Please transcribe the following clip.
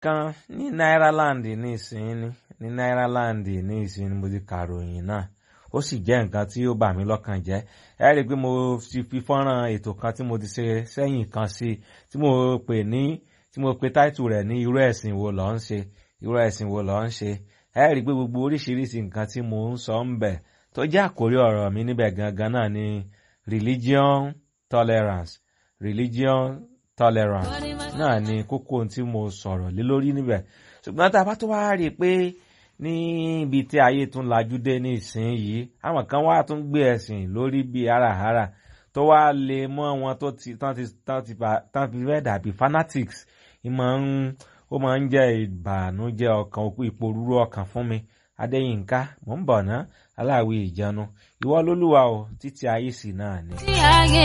kan ní Náíràland ní ìsinyìí ní Náíràland ní ìsinyìí mo ti kàròyìn náà ó sì jẹ́ nǹkan tí ó bà mí lọ́kàn jẹ́ ẹ rí i pé mo ti fi fọ́nrán ètò kan tí mo ti ṣe sẹ́yìn kan sí tí mo pè ní tí mo pe táìtù rẹ̀ ní irú ẹ̀sìn wo ló ń ṣe irú ẹ̀sìn wo ló ń ṣe ẹ rí i pé gbogbo oríṣiríṣi nǹkan tí mo ń sọ ń bẹ̀ tó jẹ́ àkórí ọ̀rọ̀ mi níbẹ̀ gangan náà ni religion tolerance religion tolerance náà ni kókó tí mo sọ̀rọ̀ lé lórí níbẹ̀ ṣùgbọ́n tá a bá tó wá rí i pé ní ibi tí ayé tún lajú dé ní ìsinyìí àwọn kan wá tún gbé ẹ̀sìn lórí bíi háràhárà tó wá lè mọ́ wọn tó ti tán ti tán ti tán fi fẹ́ dàbí fanatics ìmọ̀ ń ó máa ń jẹ́ ìbànújẹ́ ọkàn ìpòrúurú ọkàn fún mi adéyínká mò ń bọ̀ ná aláwí ìjánu ìwọ lólúwa o títí ayé sì náà ni.